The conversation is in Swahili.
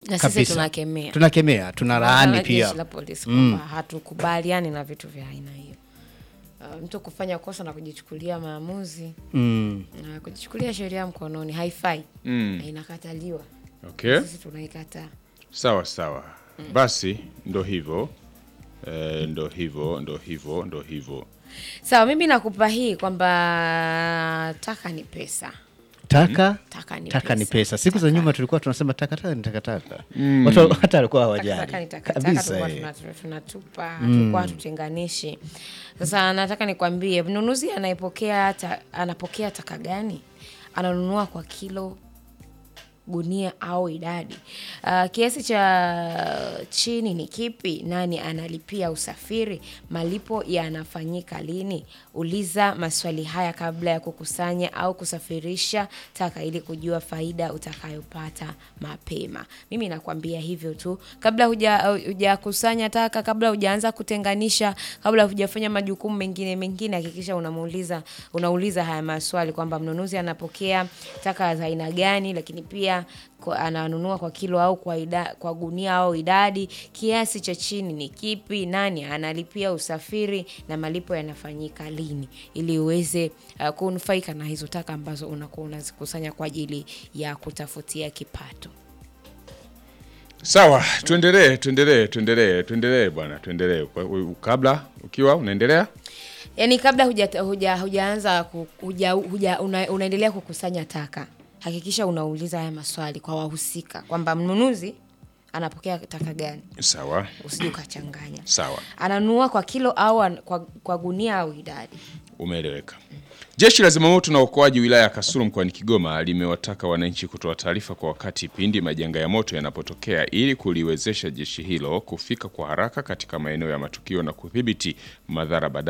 na sisi Kabisa. tunakemea tunakemea tunalaani Kama pia jeshi la polisi kwamba hatukubaliani na vitu vya aina hiyo. Uh, mtu kufanya kosa na kujichukulia maamuzi mm. na kujichukulia sheria mkononi haifai Mm. na inakataliwa. Okay. Sisi tunaikataa. Sawa sawa, basi ndo hivyo e, ndo hivyo ndo hivyo ndo hivyo. Sawa, mimi nakupa hii kwamba taka ni pesa. taka Taka ni taka ni pesa. pesa siku za nyuma tulikuwa tunasema takataka ni takataka watu hata walikuwa Takataka hawajali ni takataka, kabisa tulikuwa eh. tuna- tunatupa, tulikuwa hatutenganishi. Sasa nataka nikwambie, mnunuzi anayepokea ta, anapokea taka gani? Ananunua kwa kilo gunia au idadi. Uh, kiasi cha chini ni kipi? Nani analipia usafiri? Malipo yanafanyika lini? Uliza maswali haya kabla ya kukusanya au kusafirisha taka ili kujua faida utakayopata mapema. Mimi nakwambia hivyo tu, kabla huja hujakusanya taka, kabla hujaanza kutenganisha, kabla hujafanya majukumu mengine mengine, hakikisha unamuuliza unauliza haya maswali kwamba mnunuzi anapokea taka za aina gani, lakini pia kwa, ananunua kwa kilo au kwa, ida, kwa gunia au idadi, kiasi cha chini ni kipi, nani analipia usafiri na malipo yanafanyika lini, ili uweze uh, kunufaika na hizo taka ambazo unakuwa unazikusanya kwa ajili ya kutafutia kipato. Sawa, tuendelee tuendelee tuendelee tuendelee bwana, tuendelee Kwa- u- kabla ukiwa unaendelea Yaani kabla huja, huja, hujaanza ku- huja, huja, una, unaendelea kukusanya taka, hakikisha unauliza haya maswali kwa wahusika kwamba mnunuzi anapokea taka gani, sawa usije ukachanganya. sawa. Ananunua kwa kilo au an, kwa, kwa gunia au idadi. Umeeleweka. Jeshi la Zimamoto na Uokoaji wilaya ya Kasulu mkoani Kigoma limewataka wananchi kutoa taarifa kwa wakati pindi majanga ya moto yanapotokea ili kuliwezesha jeshi hilo kufika kwa haraka katika maeneo ya matukio na kudhibiti madhara baada